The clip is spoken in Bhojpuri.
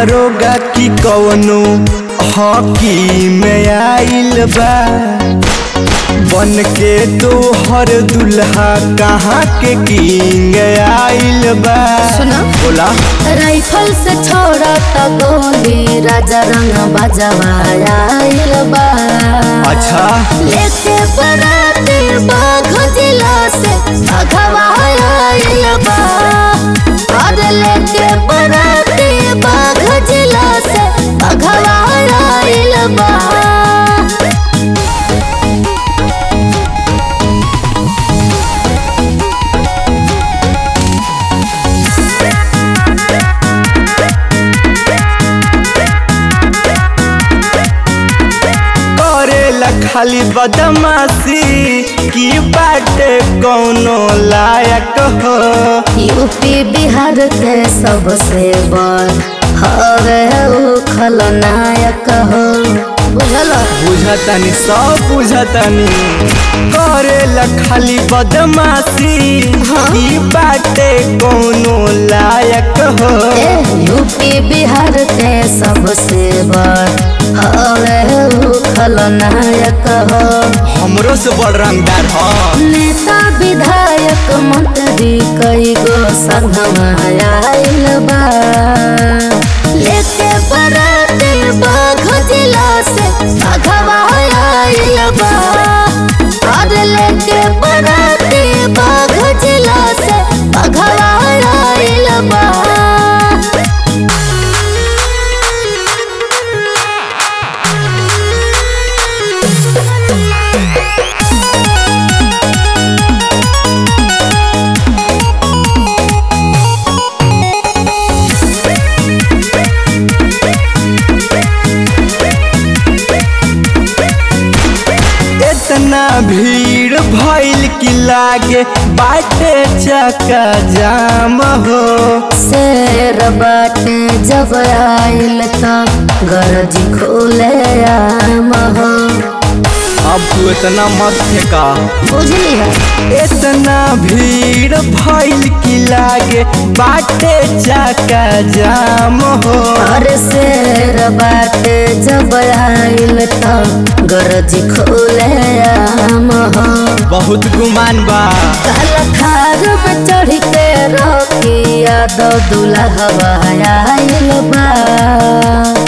दरोगा की कवनो हॉकी में आइल बा बन के तोहर दुल्हा कहाँ के किंग आइल बा सुना। बोला राइफल से छोड़ा त गोली राजा रंग बजवाइल बा अच्छा लेके बराती बाघ जिला से भगवाइल बा और लेके बराती बाघ जिला से भगवाइल बा करेला खाली बदमाशी की बाटे कौनो लायक हो यूपी बिहार के सबसे बड़ हवे उ खलनायक हो बुझल बुझतनी सब बुझतनी करेला खाली बदमाशी की बाटे कौनो लायक हो ए, यूपी बिहार के सबसे बड़ हवे उ खलनायक हो हमरो से बड़ रंगदार हो नेता विधायक मंत्री कई गो संगमा आइल बा लेके बराती बाघ जिला से भगवा आइल बा और लेके बराती बाघ जिला से भगवा आइल बा इतना भीड़ भइल की लागे बाटे चक्का जाम हो शेर बाटे जब आइल त गरज खोले आम हो अब तू इतना मत फेंका बुझली है इतना भीड़ भइल की लागे बाटे चक्का जाम हो और शेर बाटे जब आइल त गरज खोले आम हो बहुत गुमान बा काल खार में चढ़ के रखी यादव दुल्हा आइल बा